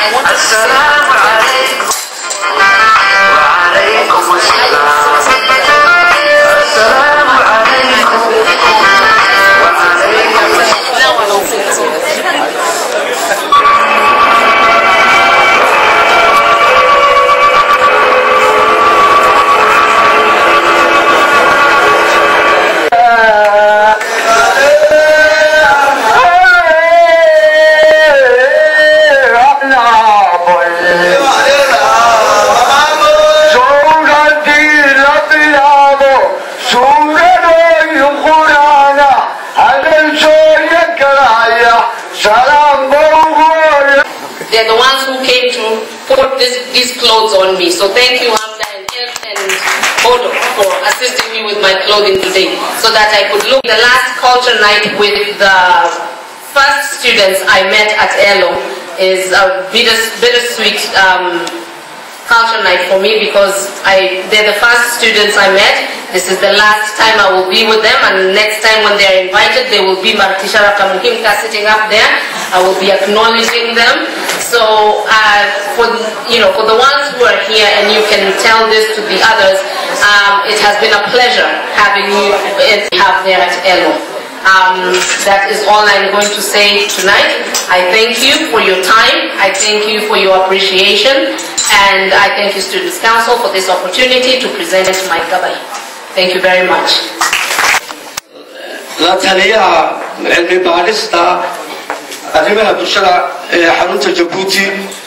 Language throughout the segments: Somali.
I want to say They're the ones who came to put this, these clothes on me. So thank you, Hamza and Ed and Bodo for assisting me with my clothing today so that I could look. The last culture night with the first students I met at ELO is a bitter, bittersweet um, culture night for me because I, they're the first students I met. This is the last time I will be with them and next time when they're invited they will be Martishara Kamuhimka sitting up there. I will be acknowledging them. So uh, for, you know, for the ones who are here and you can tell this to the others, um, it has been a pleasure having you have there at ELO. Um, that is all I'm going to say tonight. I thank you for your time. I thank you for your appreciation. And I thank you, Students' Council, for this opportunity to present my gabai. Thank you very much. la taliyaha cilmi baadhista arrimaha bulshada ee xarunta jabuuti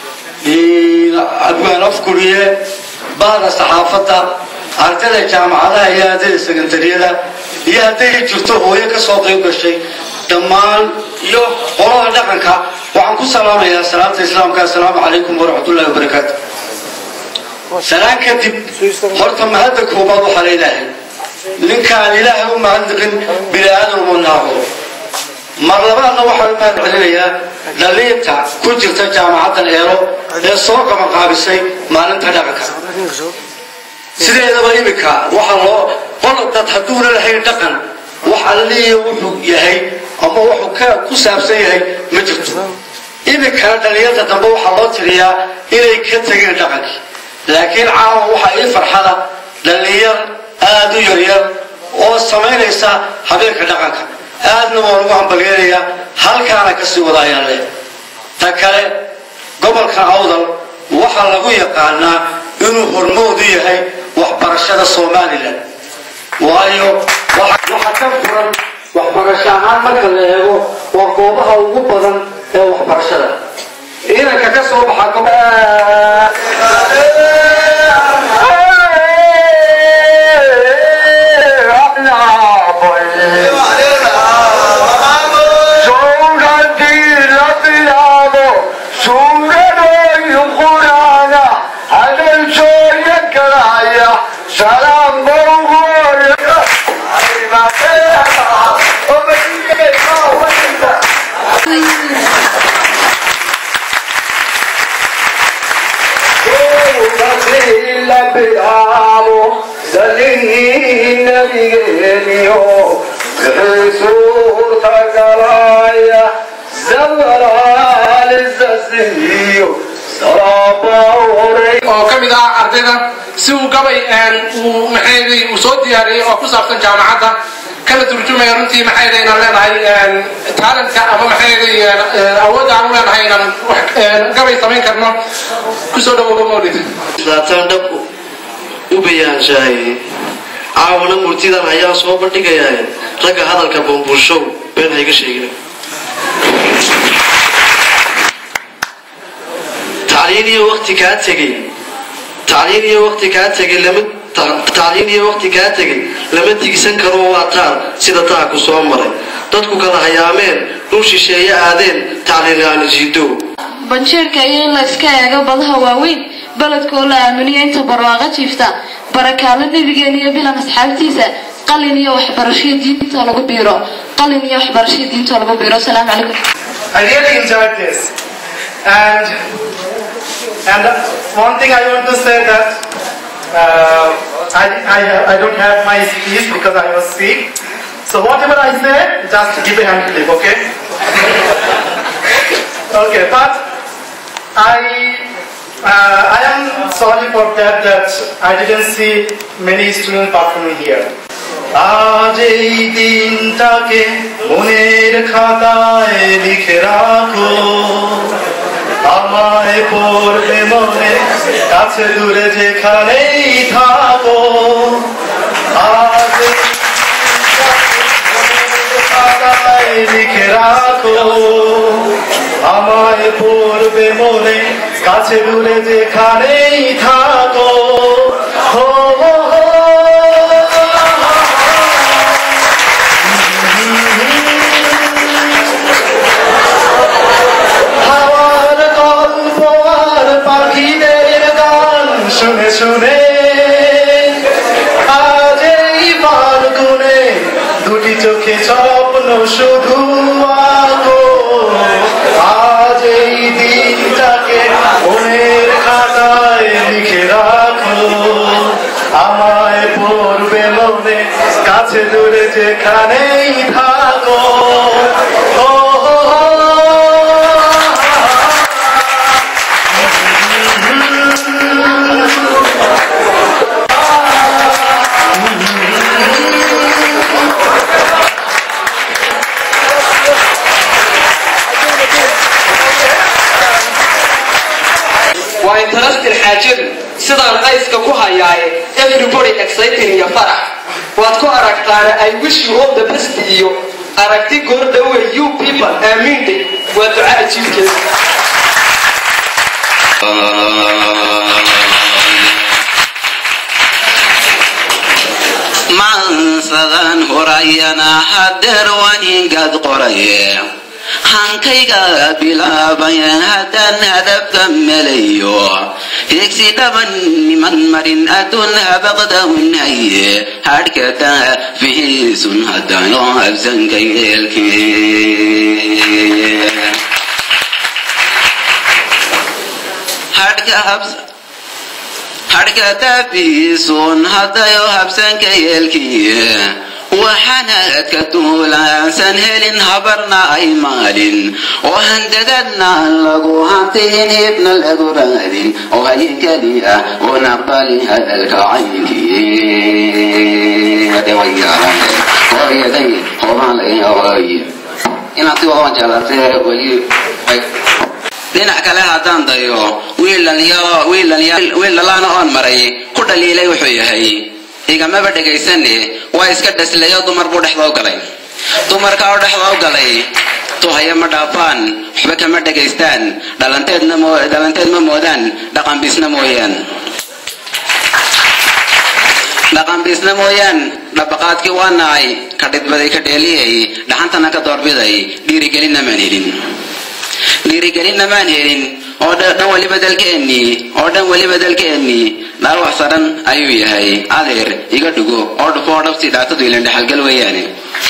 abwaan afguriye bahda saxaafadda ardayda jaamacadaha iyo ardayda sekandariyada iyo hadday jirto hooyo ka soo qayb gashay dhammaan iyo qolada dhaqanka waxaan ku salaamayaa salaamta islaamka assalaamu calaykum waraxmatullahi wabarakaatu salaan kadib horta mahadda koobaad waxaa leedahay ninkaan ilaahay u mahadnaqin bini aadam uma naaqo mar labaadna waxaan u mahad celinayaa dhaliinta ku jirta jaamacaddan eelo ee soo qabanqaabisay maalinta dhaqanka sideedaba iminka waxa loo qol dad hadduuna lahayn dhaqan wax alliya wuxuu yahay ama wuxuu ka ku saabsan yahay ma jirto iminkana dhalinyarta dambe waxaa loo tiriyaa inay ka tegeen dhaqankii laakiin caawa waxaa ii farxada dhalinyar aada u yaryar oo samaynaysa habeenka dhaqanka aadna waan ugu hambalyeelayaa halkaana kasii wada ayaan leh ta kale gobolka awdal waxaa lagu yaqaanaa inuu hormoodu yahay waxbarashada somalilan waayo waxa ka furan waxbarasho ahaan marka la eego waa goobaha ugu badan ee waxbarashada ciidanka ka soo baxa oo ka mid ah ardayda si uu gabay uu maxayday uu soo diyaariyey oo ku saabsan jaamacadda kala turjumaya runtii maxayda inaan leenahay talentka ama maxayday awoodda aan u leenahay inaan gabay samayn karno kusoo dhawooba mawlid saataan dhabku u bayaanshahay caawana murtidan ayaa soo bandhigayaa ragga hadalka bambuushow been hayga sheegina tacliin iyo waqti kaa tegey tacliin iyo waqti kaa tegey lama tacliin iyo waqti kaa tegey lama tigsan karo waa taar sida taa ku soo maray dadku kala hayaameen dhul shisheeye aadeen tacliin aan jiidow banjeerka iyo in la iska eego badaha waaweyn beledkoo la aaminiyo inta barwaaqo jiifta barakaalo nebigeena iyo bilan asxaabtiisa qalin iyo waxbarashada diinta lagu biiro qalin iyo waxbarashada diinta lagu biiro asalaamu calaykum I really enjoyed this. And and one thing I want to say that uh, I, I, I don't have my speech because I was sick. So whatever I say, just give a hand clip, okay? okay, but I uh, I am sorry for that that I didn't see many students performing here. আজ এই দিনটাকে মনের খাতায় লিখে রাখো আমায় পড়বে মনে কাছে দূরে যেখানেই থাকো আজ এই দিনটাকে মনের খাতায় লিখে রাখো আমায় পড়বে মনে কাছে দূরে যেখানেই থাকো হো হো হো হাওয়ার গল্প আর পাখিদের গান শুনে শুনে আজ এই ফাল্গুনে দুটি চোখে স্বপ্ন শুধু আঁকো আজ এই দিনটাকে মনের খাতায় লিখে রাখো আমায় পড়বে মনে কাছে দূরে যেখানেই থাকো ও হো হো। waa interesting xaajadu sidaan qayska ku hayaaye everybody exciting iyo farax waad ku aragtaana i wish you all the best iyo aragti goordhowe you people aamiinde waa duca ajiibkeeda maansadan horayana hadeer waan ingad qoraye hankayga bilaabaya haddaan hadafka melayo higsi dhaban niman marin adduun habaqda unhaye hadhkata fihiisun haddayo habsanka yeelkee hadhka habs hadhka dabiisun haddayo habsanka yeelkiye waxaanaadka duulaansan helin habarna ay maalin oo handadadna lagu hantiin hibna lagu raadin oo hayin keliya oo naqbali hadalka caynkii inaad si wadan jeelatee weli dhinac kale haddaan dayo wiil dhalaana oon maray ku dhaliilay wuxuu yahay igamaba dhegaysane waa iska dhaslayo dumar buu dhexda u galay dumarka oo dhexda u galay tuhaya ma dhaafaan waxba kama dhegaystaan dhalanteedna dhalanteed ma moodaan dhaqanbiisna mooyaan dhaqanbiisna mooyaan dhabaqaadkii waa nacay ka dhidbaday ka dheeliyay dhaxantana ka doorbiday dhiirigelinna maan helin dhiirigelinna maan helin oo dhan weliba dalkeennii oo dhan weliba dalkeennii dhaawac saran ayuu yahay adeer iga dhugo oo dhufo oo dhabsi dhaatadu ilan dhexalgal weeyaane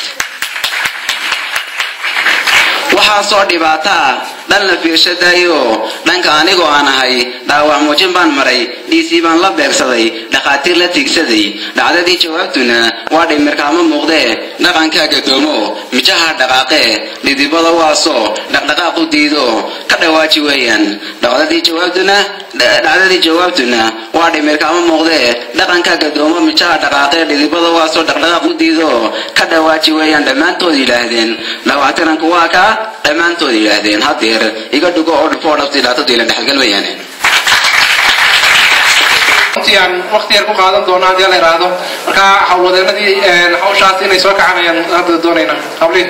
waxaasoo dhibaataa dhan la fiirshadayo dhanka anigoo aan ahay dhaawac muujin baan maray dhiisii baan la beegsaday dhakhaatiir la tiigsaday dhacdadii jawaabtuna waa dhimirkaama muuqdee dhaqankaa gadoomo mijaha dhaqaaqee dhidibada waasoo dhaqdhaqaaqu diido ka dhawaaji weeyaan dhacdadii jawaabtuna dhacdadii jawaabtuna waa dhimirkaama muuqdee dhaqankaa gadoomo mijaha dhaqaaqee dhidibada waasoo dhaqdhaqaaq u diido ka dhawaaji weeyaan dhammaantood yidhaahdeen dhawaatiranku waa ka dhammaantood yidhaahdeen hadeer iga dhugo oo dhufo oo dhabti dhaatadu ila dhexalgal weeyaane runtii aan waqti yar ku qaadan doono haddii la yidhaahdo marka howlwadeenadii hawshaas inay soo kacanayaan hadda doonayna habliin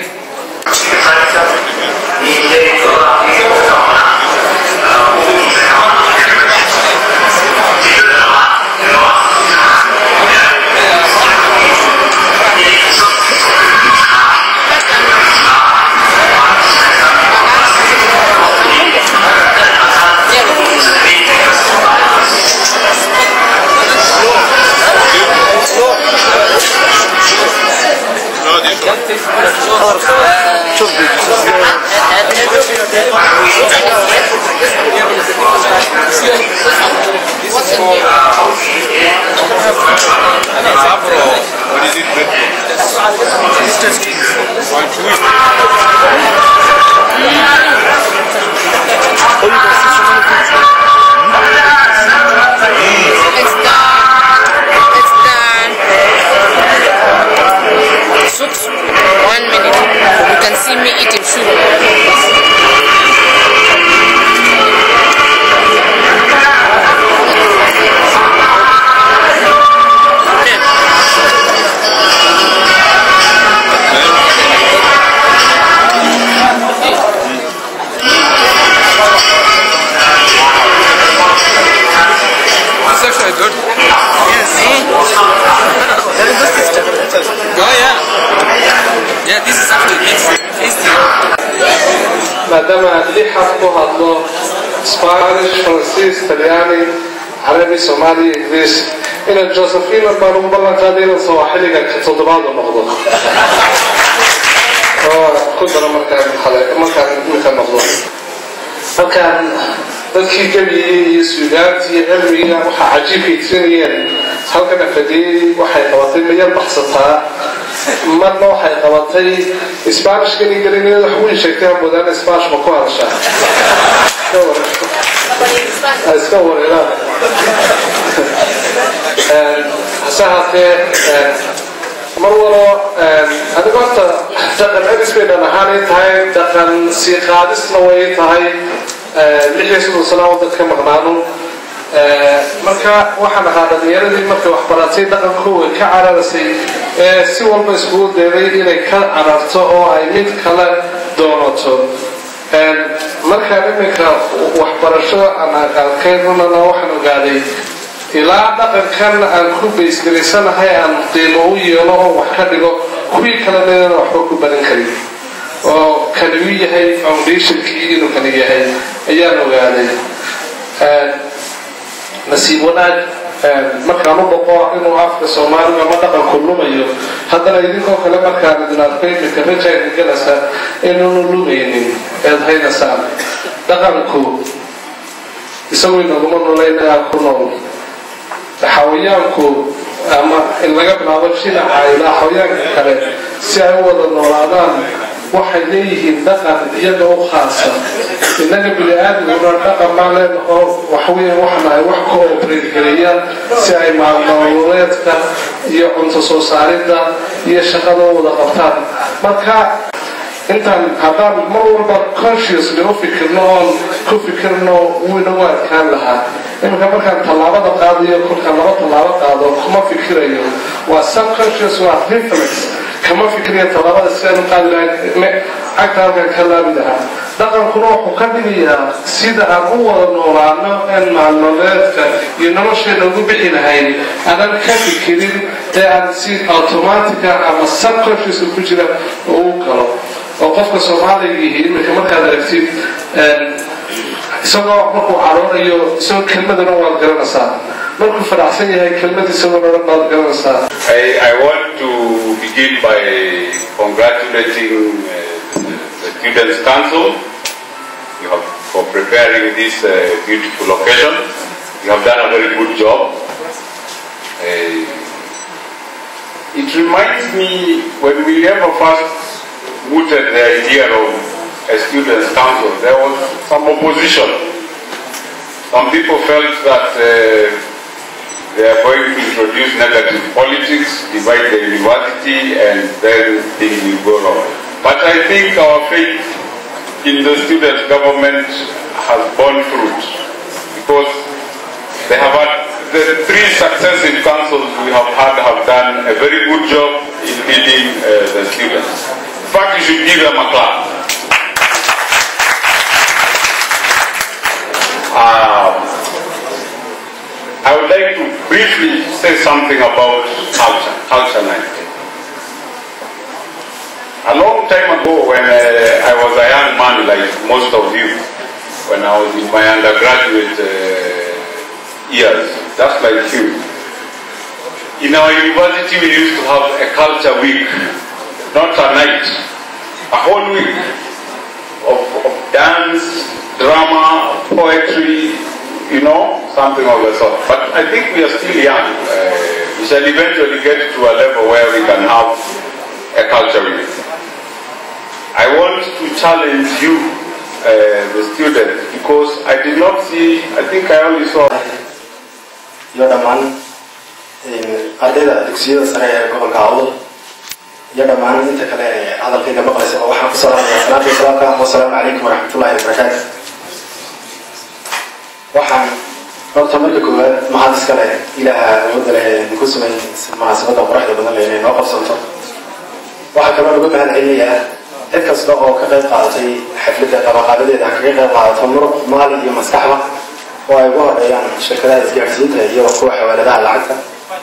شوف quite good. Yes. Very good system. Oh yeah. Yeah, this is actually tasty. Tasty. maadaama lixad ku hadlo spanish faransiis talyaani carabi soomaali ingiriis inaan josephina baan ugu ballan qaaday inaan sawaaxiliga ka toddobaad u noqdo oo ku daro markaan hale markaan imika noqdo markaan dadkii gebiyey iyo suugaantii iyo cilmiga waxaa cajiibkay tirinayeen halkana fadhiyey waxay qabatay mayar baxsataa marna waxay qabatay isbaanishkan iyo galiniyada wax weyn sheegtay aan moodaan isbaanish ma ku hadashaa iska wareeraan hase haatee mar walo adiga horta dhaqan celis bay dhan ahaanay tahay dhaqan sii qaadisna way tahay lix iyo soddon sana waddan ka maqnaano marka waxaan ahaa dhalinyaradii markay waxbaratay dhaqankooda ka cararasay ee si walba iskugu deeday inay ka cararto oo ay mid kale doonato markaan iminka waxbarasho aan arkay runana waxaan ogaaday ilaa dhaqankan aan ku baysgaraysanahay aan qiimo u yeelo oo wax ka dhigo kuwii kalena inaan waxba ku baran karin oo kani u yahay foundationkii inuu kani yahay ayaan ogaaday nasiib wanaag markaan u boqo inuu afka soomaaliga ama dhaqanku lumayo haddana idinkoo kale markaan idin arko iminka rajayna galasa inuunu lumaynin eed haynasaan dhaqanku isagoo inaguma nolaynayaa ku nool xawayaanku ama in laga bilaabo shinaca ilaa xawayaanka kale si ay u wada noolaadaan waxay leeyihiin dhaqan iyaga u khaasa innaga bini aadamkuna dhaqan baan leenahoo waxweya waxnahay wax ka oobreedgeliya si ay maalnololeedka iyo cunto soo saaridda iyo shaqada u wada qabtaan marka intaan haddaan mar walba consciously u fikirno oon ku fikirno wuu inagu adkaan lahaa iminka markaan tallaabada qaadayo kolkaan laba tallaabo qaado kuma fikirayo waa subconscious waa reflex kama fikirayo tallaabada sidaan u qaadi lahay cagta halkan ka laabi lahaa dhaqankuna wuxuu ka dhigayaa sida aan u wada noolaano een maalnoleedka iyo nolosheena ugu bixi lahayn aanan ka fikirin ee aan si automatica ama subconscious ku jira uu galo oo qofka soomaaliga yihi iminka markaad aragtid isagoo markuu caroonayo isagoo kelmadana waad garanaysaa markuu faraxsan yahay kelmad isagoo dhan baad garanaysaa I, I want to begin by congratulating uh, the Students' Council you have, for preparing this uh, beautiful occasion. You have done a very good job. Uh, it reminds me when we ever first mooted the idea of a Students' Council, there was some opposition. Some people felt that uh, they are going to introduce negative politics, divide the university, and then things will go wrong. But I think our faith in the student government has borne fruit because they have had the three successive councils we have had have done a very good job in leading uh, the students. In fact, you should give them a clap. Um, I would like to briefly say something about culture, culture night. A long time ago when uh, I was a young man like most of you, when I was in my undergraduate uh, years, just like you, in our university we used to have a culture week, not a night, a whole week of, of dance, drama, poetry, you know, something of the sort. But I think we are still young. Uh, we shall eventually get to a level where we can have a culture week. I want to challenge you, uh, the students, because I did not see, I think I only saw. iyo dhammaan ardayda dugsiyada sare ee gobolka awdal iyo dhammaan inta kale ee hadalkayga maqlaysa oo waxaan kusoo hadlaya salaatu wasalaamka wasalaamu calaykum waraxmatullahi wabarakaatu waxaan horta marka koowaad mahad iska leh ilaaha awoodda leh ee ku sumay munaasabadda quruxda badan leh inay noo qabsanto waxaa kaloo lagu mahad celinayaa cid kasta oo ka qayb qaadatay xafladda qabaqaabadeeda ha kaga qayb qaadato muruq maali iyo maskaxba oo ay ugu horeeyaan shirkadaha isgaadhsiinta iyo kuwa xawaaladaha lacagta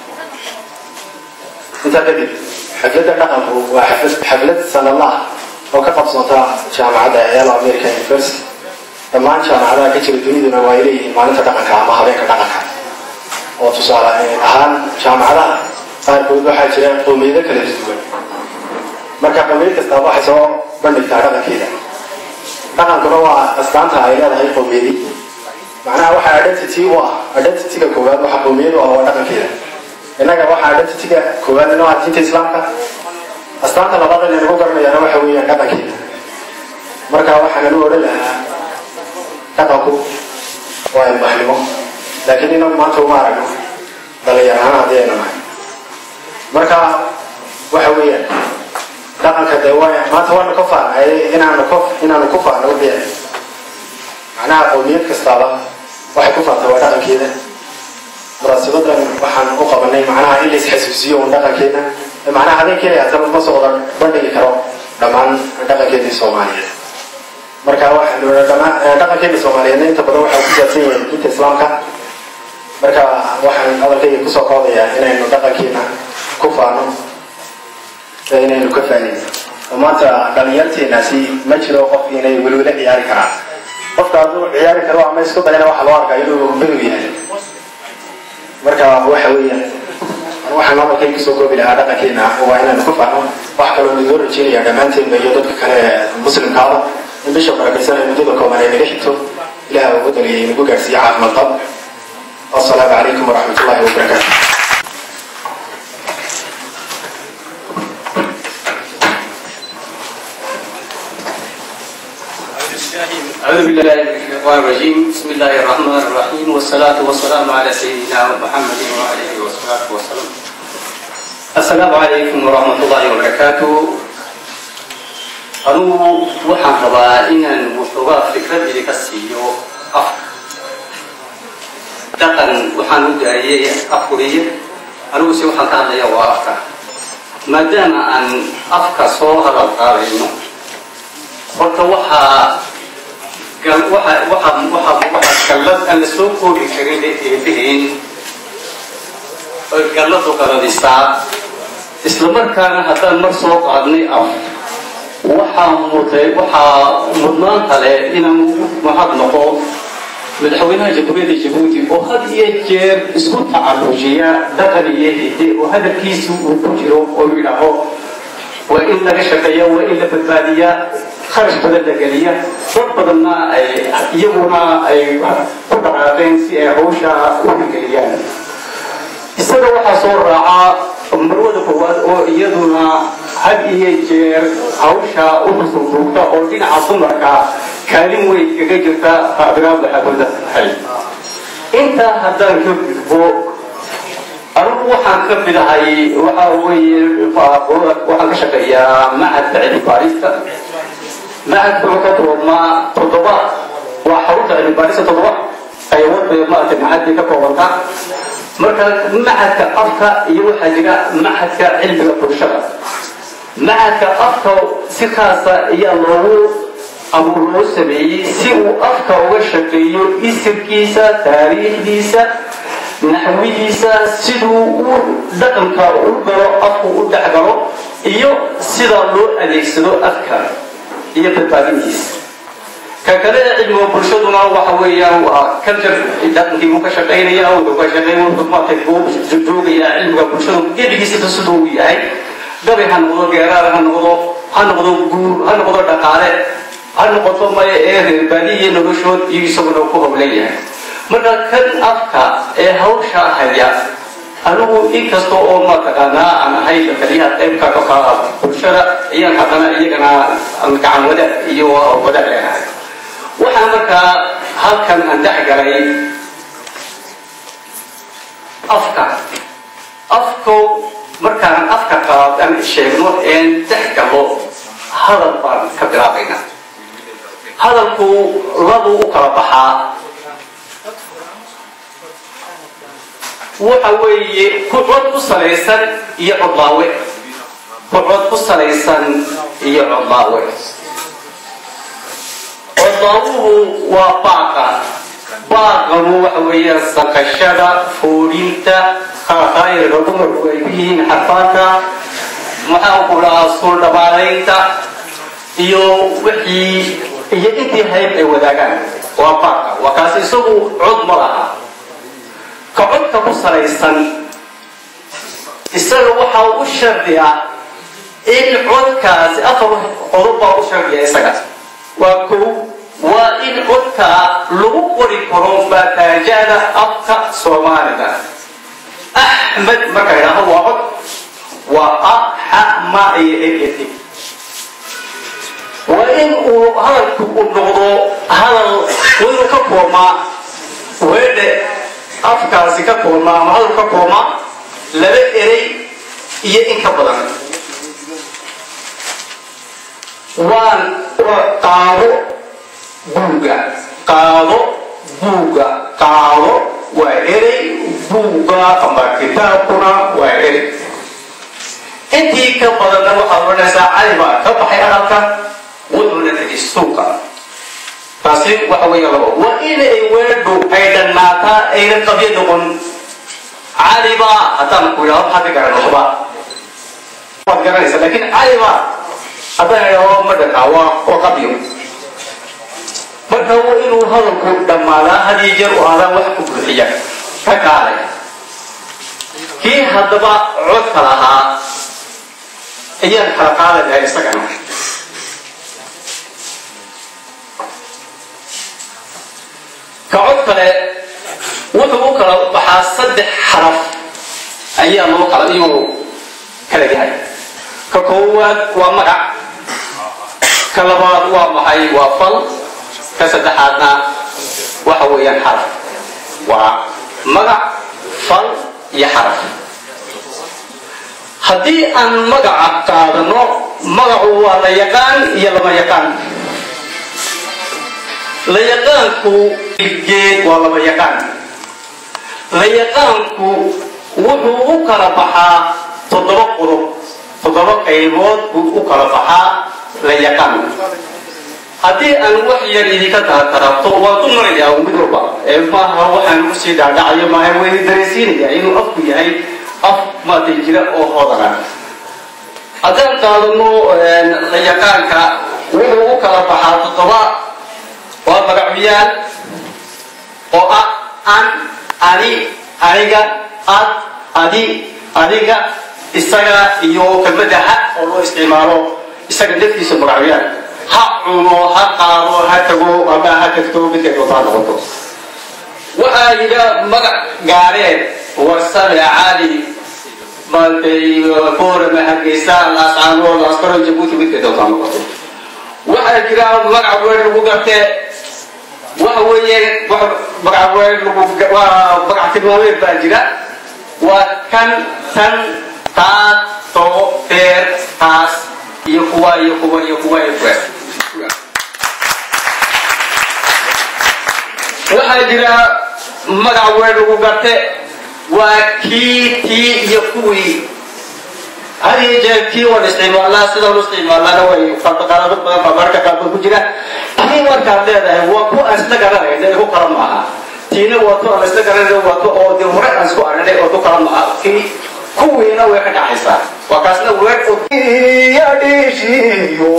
intaa kadib xafladda dhaqanku waa xaflad xaflad sanadla ah oo ka qabsoonta jaamacadda el american university dhammaan jaamacadaha ka jira duniduna waa ay leeyihiin maalinta dhaqanka ama habeenka dhaqanka oo tusaale ahaan jaamacadaha qaarkood waxaa jira qowmiyado kala duwan marka qowmiyad kastaaba waxay soo bandhigtaa dhaqankeeda dhaqankuna waa astaanta ay leedahay qowmiyadi macnaha waxa identity u ah identityga koowaad waxa qowmiyad u ah waa dhaqankeeda innaga waxaa identityga koowaad inoo ah diinta islaamka astaanta labaad ee lagu garanayaana waxa weeyaan dhaqankeeda marka waxaan anu odhan lahaa dhaqanku waa ilbaxnimo laakiin inagu maanta uma aragno dhalinyar ahaan haddii aynu nahay marka waxa weeyaan dhaqanka dee waa maanta waanu ka faanay inaanu ku inaanu ku faano wixii macnaha qowmiyad kastaaba waxay ku faantay waa dhaqankeeda munaasabadan waxaan u qabanay macnaha in la isxasuusiyo un dhaqankeena macnaha habeenkeena hata ma soo wada bandhigi karo dhammaan dhaqankeedii soomaaliyeed marka waxaanu dhammaan dhaqankeena soomaaliyeedna inta badan waxaa ku saabsan yahay diinta islaamka marka waxaan hadalkayga kusoo qoodayaa inaynu dhaqankeena ku faano ee inaynu ka faanayno oo maanta dhalinyarteenaasi ma jiro qof inay welwele ciyaari karaan qofka hadduu ciyaari karo ama isku dayana waxa loo arkaa inuu bedow yahay marka waxa weeyaan waxaan hadalkay kusoo koobi lahaa dhaqankeena waa inaynu ku faano wax kaloo nidoo rajeynaya dhammaanteenba iyo dadka kale ee muslimkaaba in bisha barakaysan ee muddada kooban ay naga xigto ilaah ugu daliyay nagu gaarsiiye caafimaad qab والسلام عليكم ورحمة الله وبركاته أعوذ بالله من الشيطان الرجيم بسم الله الرحمن الرحيم والصلاة والسلام على سيدنا محمد وعلى آله والصلاة والسلام السلام عليكم ورحمة الله وبركاته أنو وحن ربا إن وحوغا فكرة إليك السيو أفضل dhaqan waxaan u daayay afkuriye aniguse waxaan ka hadlaya waa afka maadaama aan afka soo hadal qaadayno horta waxaa waxaa waxaa waxaa waxaa gallad aan la soo koobi karin eebahayn oy galladu qaladisaa isla markaana haddaan mar soo qaadnay af waxaa mutay waxaa mudnaanta leh inaan mahad noqo madaxweynaha jamhuuriyadda jabuuti oo had iyo jeer isku tacallujiya dhaqan iyo hidde oo hadalkiisu uu ku jiro oo yidhaaho waa in laga shaqeeya waa in la badbaadiya kharash badan la geliya dad badanna ay iyaguna ay ku dhaqaaqeen si ay hawsha u hirgeliyaan isaga waxaa soo raaca marwada koowaad oo iyaduna had iyo jeer hawsha u xusuusuugta oo dhinaca dumarka kaalin weyn kaga jirta faabiraada xabada hay intaa haddaan ka gudbo anigu waxaan ka bilahay waxa weeye waxaan ka shaqeeyaa macadka cilmi baarista macadka wuxuu ka koobmaa toddoba waa xarunta cilmi baarista toddoba qaybood bay maaragtay macadkay ka koobantaa marka macadka afka iyo waxaa jira macadka cilmiga bulshada macadka afka si khaasa ayaa loogu abuur loo sameeyey si uu afka uga shaqeeyo isirkiisa taariikhdiisa naxwidiisa siduu u dhaqanka u galo afku u dhexgalo iyo sida loo adeegsado afka iyo badbaadintiisa ka kale ee cilmiga bulshaduna waxa weeyaan waa culture dhaqankii buu ka shaqaynaya wuxuu ka shaqeyn wuxuu maartay buu joogayaa cilmiga bulshada gebigiisa siduu uu yahay gabay ha noqdo geeraar ha noqdo ha noqdo guur ha noqdo dhaqaale ha noqoto maya ee reerbaadiya noloshood iyo isaguna ku howlan yahay marka kan afka ee hawsha haya anigu inkasta oo mataqaanaa aan ahay taliyaha qaybka ka bulshada ayaan haddana iyagana gacan wadaag iyo wadaag leenahay waxaan markaa halkan aan dhex galay afka afkow markaan afka qaad aan sheegno een dhex galo hadal baan ka bilaabaynaa hadalku labuu u kala baxaa waxa weeye kucod ku salaysan iyo codlaawe kucod ku salaysan iyo codlaawe codlaawuhu waa baaqa baaqamu waxa weeyaan saqashada foodhinta khayrka dumarku ay ku yihiin xarfaanka maxaan ku dhahaa suul dhammaanaynta iyo wixii iyo intii hayb ay wadaagaan waa baaqa waa kaas isagu cod ma laha ka codka ku salaysan isaga waxaa u shardiya in codkaasi afar qodob baa u shardiya isaga waa kow waa in codka lagu qori karo baataajada afka soomaaliga axmed marka idhaaho waa cod waa a xa ma iyo ed waa in uu hadalku u noqdo hadal waa inuu ka koobmaa weedhe afkaasi ka koobmaa ama hadal ka koobmaa laba erey iyo in ka badan waan qaado buuga qaado buuga qaado waa erey buuga ama kitaabkuna waa erey intii ka badanna waxaad odhanaysaa cali baa ka baxay hadalka wuxuuna tegay suuqa taasi waxa weeye labo waa inay weedhu ay dhannaataa ayna qabyo noqon cali baa haddaan ku idhahdo maxaad ka garan waxba waad garanaysaa laakiin cali baa haddaan idhahdo ma dhakaa waa waa qabyo marka waa inuu hadalku dhammaadaa hadiyo jeer u aadaan wax ku buuxiya ka kaalay kii haddaba codka lahaa ayaan kala qaadayaa isagana ka cod kale wuxuu u kala baxaa saddex xaraf ayaa loo kala iyuu kala yahay ka koowaad waa magac ka labaad waa maxay waa fal ka saddexaadna waxa weeyaan xaraf waa magac fal iyo xaraf haddii aan magaca qaadano magacu waa la yaqaan iyo lama yaqaan la yaqaanku geed waa lama yaqaan la yaqaanku wuxuu u kala baxaa toddoba qodob toddoba qaybood buu u kala baxaa la yaqaan haddii aan wax yar idinka taataraabto waan ku marayaa mid walba ee maaha waxaan usii dhaadhacayo maaha wayna dareensiinaya inuu afku yahay af maatay jira oo hoodana haddaan qaadano la yaqaanka wuxuu u kala baxaa toddoba waa magacyaal oo ah an ani aniga ad adi adiga isaga iyo kelmadda ha oo loo isticmaalo isaga naftiisa magacyaal ha cuno ha qaado ha tago ama ha tagto midkay doontaa noqoto waxaa yidha magac gaareed warsame cali maantay boorama hargeysa laascaano laaskaro jabuuti midkay doontaa noqoto waxaa jira magac weyn lagu gartee waxa weeye magac weyn lagu waa magac tilmaameed baa jira waa kan tan taas too teer taas iyo kuwa iyo kuwa iyo kuwa iyo kuwa waxaa jira magac weyn lagu garte waa kii tii iyo kuwii had iyo jeer kii waan isticmaalnaa sida lu isticmaalnaana way qalbaqalado badan baa marka qaarkood ku jira kii markaad leedahay waa ku aan isla garanayna ku kala maaha tiina waa tu aan isla garanayna waa tu oo dee hore aan isku arinay oo tu kala maaha kii kuwiina way ka dhacaysaa waa kaasna weer yadhiishiyo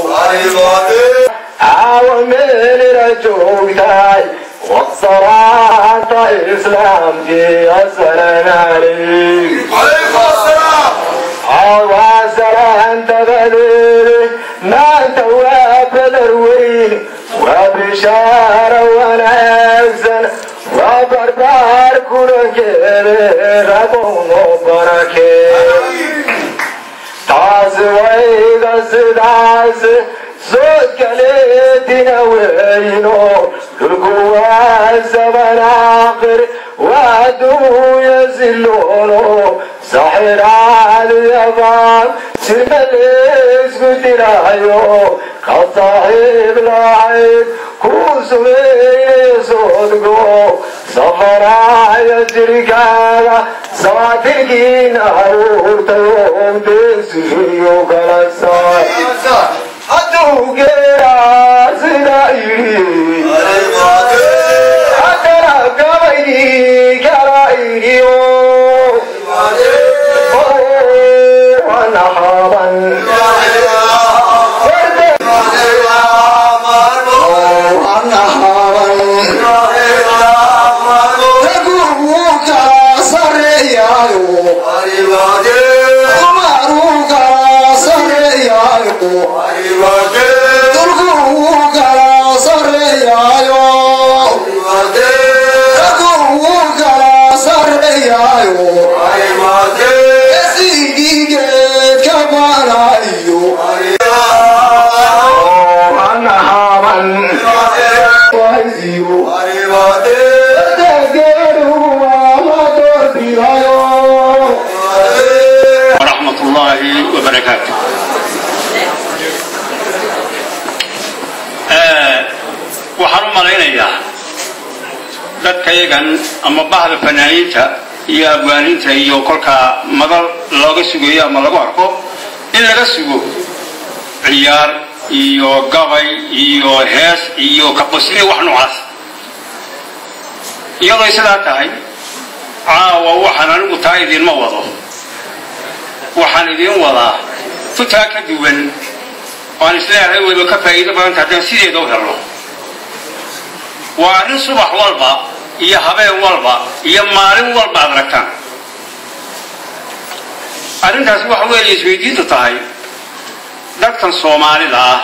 caawa meelina joogtahay wasalaanta islaamkii asalaam calaykum salaantabadeede maanta waa badar weyn waa bishaaro wanaagsan waa barbaar kulankeede rabowno barakee taasi wayga sidaas soo kaleedina weyno dhulku waa sabanaaqir waa duuya siloono saxiraadiyabaan sima leesku dirayo ka saaxiib lahayd kuu sumeynaya soodgo safaraya jirkaaga saatirkiina aruurtayo beesiyo kala saar hadduu geeraa sida yidhi haddana dadkayagan ama bahda fanaaniinta iyo abwaaniinta iyo kolkaa madal looga sugayo ama lagu arko in laga sugo ciyaar iyo gabay iyo hees iyo kaqosli wax noocaas iyadoo sidaa tahay caawa waxaan anigu taa idinma wado waxaan idiin wadaa futaa ka duwan waan isleeyahay wayba ka faa'iido badanta haddaan sideeda u helno waa arrin subax walba iyo habeen walba iyo maalin walba aad aragtaan arrintaasi waxa weeye isweydiintu tahay dadkan soomaalida ah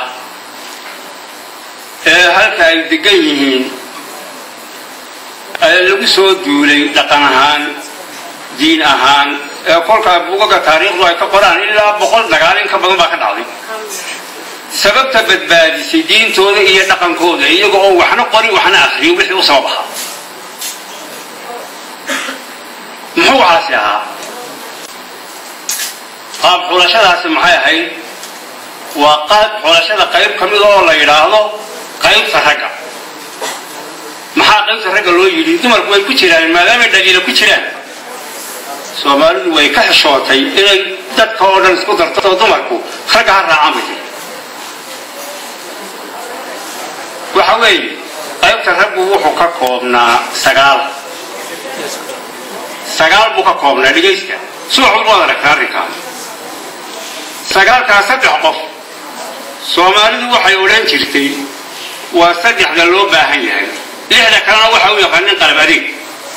ee halka ay degan yihiin ee lagu soo duulay dhaqan ahaan diin ahaan ee kolkaa buugaga taariikhdu ay ka qoraan ilaa boqol dagaal in ka badan baa ka dhacday sababta badbaadisay diintooda iyo dhaqankooda iyaga oo waxna qori waxna akriyo wixii u sabab ahaa muxuu waxaasi ahaa qaab xulashadaasi maxay ahayd waa qaab xulashada qayb ka mid oo la yidhaahdo qaybta ragga maxaa qaybta ragga loo yidhi dumarku way ku jiraan maadaamay dhaliila ku jiraan soomaalidu way ka xishootay inay dadka oo dhan isku darto dumarku ragga ha raacaan bay tiri waxa weeye qaybta raggu wuxuu ka koobnaa sagaal sagaal buu ka koobnaa dhegaysta subax walba waad aragtaa arrinkaa sagaalkaa saddex qof soomaalidu waxay odhan jirtay waa saddexda loo baahan yahay lixda kalena waxa u yaqaanin qalab adeeg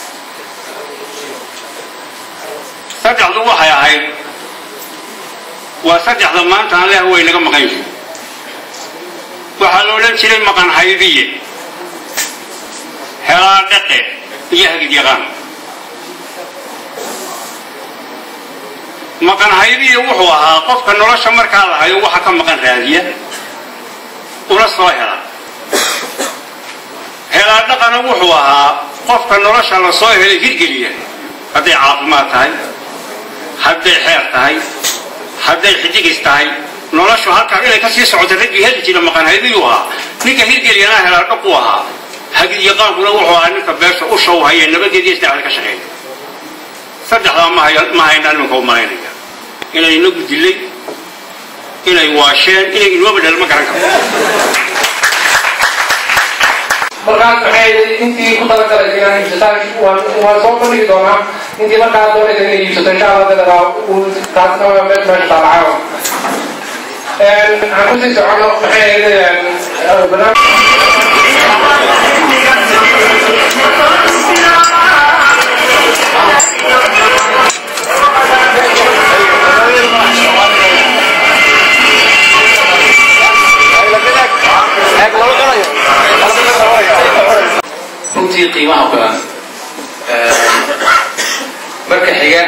saddexdu waxay ahayd waa saddexda maanta aan leah way naga maqan yihiin waxaa la odhan jiray maqan haydiye helaa dhaqe iyo hagid yaqaan maqan haydiye wuxuu ahaa qofka nolosha markaa la hayo waxa ka maqan raadiya una soo hela helaa dhaqana wuxuu ahaa qofka nolosha la soo helay hirgeliya hadday caafimaad tahay hadday xeer tahay hadday xidigis tahay noloshu halkaa inay kasii socoto raggii heli jira maqan haydiyuu ahaa ninka hirgeliyana helaa dhaqu ahaa hagid yaqaankuna wuxuu ahaa ninka beesha u show haya nabadeediyo isdhexda ka shaqeeya saddexdaa ma hay- ma haynaa nimanka u malaynaya inay inagu dilay inay waasheen inay inooba dhel ma garan karto markaas maxay intii ku talagalay inaan iibsataan waan waan soo bandhigi doonaa intii markaa doonaysa inay iibsato insha allah dadadaa taasna waa meel meesha taalacayo aan kusii socono maxay ahayd barnaamij runtii qiimaha badan marka xiga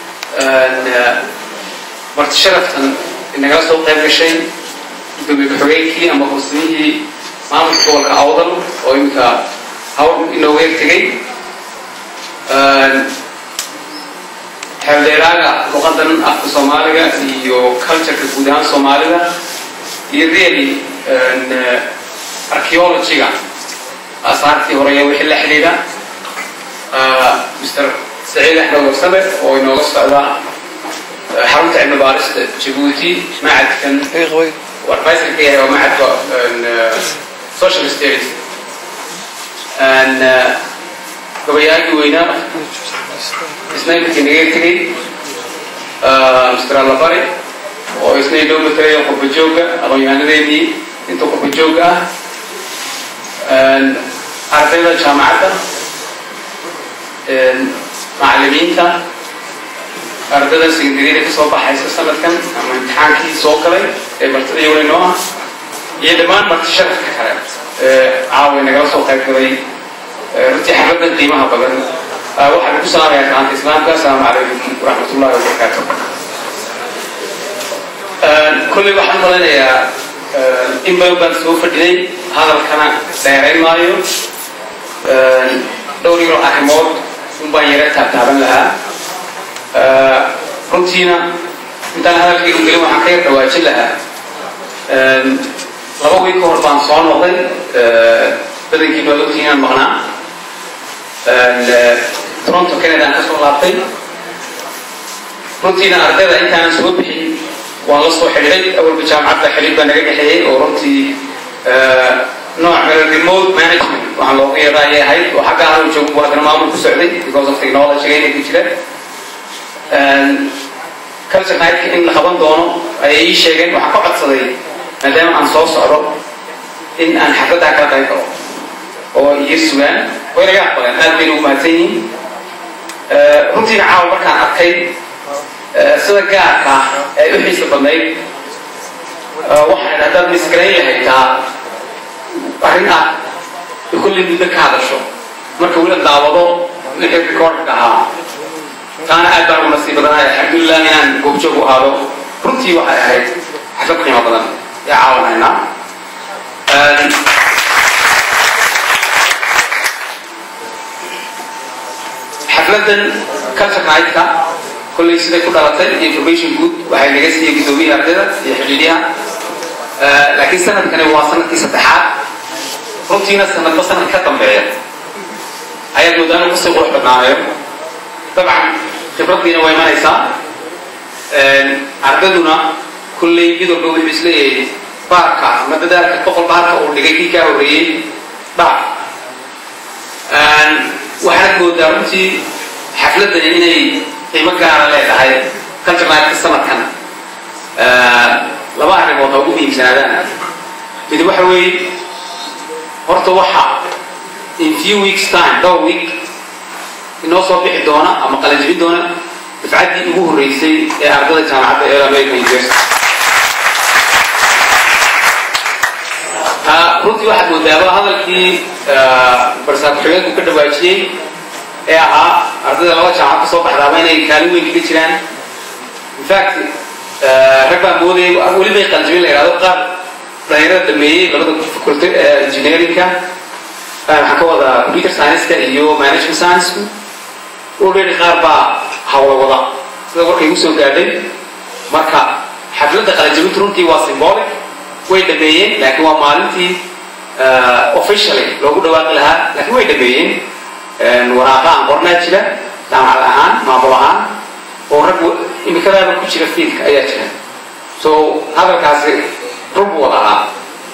marti sharaftan inagala soo qayb gashay gudoomiye ku-xigeenkii ama hoosamihii maamulka gobolka awdal oo iminka hawl inooga tegay xeeldheeraaga luqadan afka soomaaliga iyo cultureka guud ahaan soomaalida iyo really archaeologyga asaartii hore iyo wixii la xidhiidha mr saciid axmed warsame oo inooga socda xarunta cilmi baarista jabuuti macadkan advisor ka yahay oo macadka social studies gabayaagii weynaa isna iminka inaga tegay mr allabari oo isna inoo matalaya qurba joogga aqoon-yahanadeedii inta qurba joogga ah ardayda jaamacadda macallimiinta ardayda secondaryada ka soo baxaysa sanadkan ama imtixaankii soo galay ee bartada iyaguna inoo ah iyo dhammaan marti sharafka kale ee caawa nagala soo qayb galay runtii xafladan qiimaha badan waxaan ku salaamayaa gacanta islaamka asalaamu calaykum waraxmatullahi wabarakaatu kolley waxaan malaynayaa in badan baan soo fadhiday hadalkana dheerayn maayo dhowr yaro arrimood un baan yara taabtaaban lahaa runtiina intaan hadalkayga gelin waxaan ka yar dhawaajin lahaa laba wiil ka hor baan soo noqday badankiina waa ogtihiin inaan maqnaa toronto canada aan kasoo laabtay runtiina ardayda intaanan soo bixin waan la soo xidhiiray awalba jaamacadda xidhiir baa naga dhexeeyey oo runtii nooc remote management waxaan loogu yeedha ayay ahayd oo xagga aanu joogo waadana maamul ku socday because of technology inay ku jira culture nightka in la qaban doono ayay ii sheegeen waxaan ka codsaday maadaama aan soo socdo in aan xafladdaa kala qayb galo oo iyo sugaan way naga aqbaleen aad bayna u mahadsan yihiin runtiina caawa markaan arkay sida gaarka ah ee u xiisa badnayd waxaan haddaad miskarayn lahayd taa arrin ah kullay muddo ka hadasho marka wila daawado wixii recordka ahaa taana aad baan ugu nasiib badanahay alxamdulilah inaan goobjoog u aado runtii waxay ahayd xaflad qiimo badan ee caawinaynaa xafladan culture nightka kollay siday ku dhalatay information good waxay naga siiyey gudoomiyii ardayda iyo xidhiidyaha laakiin sanadkani waa sanadkii saddexaad runtiina sanadba sanad ka dambeeya ayaad moodaa inuu kusii qurux badnaanayo dabcan khibraddiina waa imanaysaa ardayduna kollay mid walba wuxuu isleeyahay baarka ama dadaalka qof walba halka uu dhigay kii kaa horreeyey dhaaf waxaad moodaa runtii xafladani inay qiimo gaara leedahay culturnightka sanadkan laba arrimood ha ugu muhiimsanaadaan mid waxa weeye horta waxa in few weeks time dhowr week inoo soo bixi doona ama qalanjibin doona dafcaddii ugu horreysay ee ardada jaamacadda ee american university runtii waxaad moodaaba hadalkii barsaab xigeenku ka dhawaajiyey ee ahaa ardayda laba jaamacad ka soo baxdaaba inay kaalin weyn kaga jiraan infact rag baa moodaya weli bay qaljibin la yidhahdo qaar dhalinyarada dhameeyey labada faculty engineeringka waxaan ka wadaa computer science-ka iyo management science-ku already qaar baa hawla wada sida warkay igu soo gaadhay marka xafladda qalanjibintu runtii waa symbolic way dhameeyeen laakiin waa maalintii officially loogu dhawaaqi lahaa laakiin way dhameeyeen waraaqa aan qornaa jira jaamacad ahaan maamul ahaan oo rag imikadaaba ku jira fiilka ayaa jira so hadalkaasi run buu wada ahaa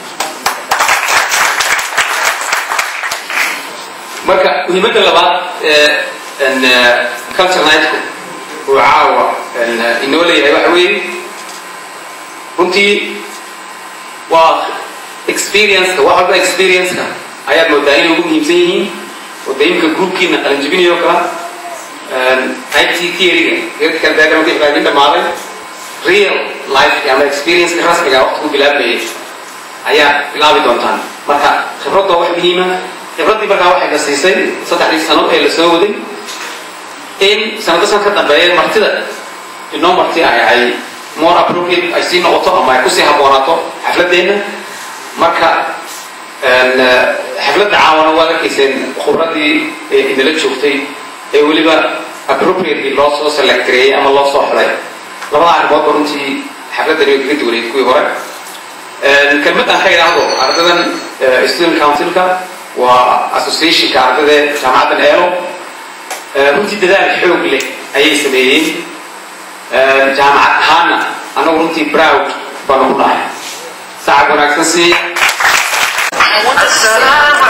marka muhiimadda labaad ee culture nightku uu caawa inoo leeyahay waxa weeye runtii waa experienceka wax walba experienceka ayaad moodaa inay ugu muhiimsan yihiin oo de imika groupkiina qalanjibinayo kala it theoryga geedkan daagama ka ibaadin dhamaaday real life ama experienceka rasmiga waqti ku bilaabmayay ayaa bilaabi doontaan marka khibradda wax muhiima khibraddii markaa waxay na siisay saddexdii sano ee la soo waday in sanado san ka dambeeya martida inoo marti ay ay more appropriate ay sii noqoto ama ay kusii habboonaato xafladeenna marka xafladda caawana waad arkayseen khubradii idinla joogtay ee weliba appropriately loo soo select gareeyey ama loo soo xulay labada arrimoodba runtii xafladdani way kaga duwaneyd kuwii hore kelmaddan ka idhaahdo ardadan student councilka waa associationka ardada jaamacaddan eelo runtii dadaal xoog leh ayay sameeyeen jaamacad ahaana annagu runtii proud baanu ku nahay sacab wanaagsan si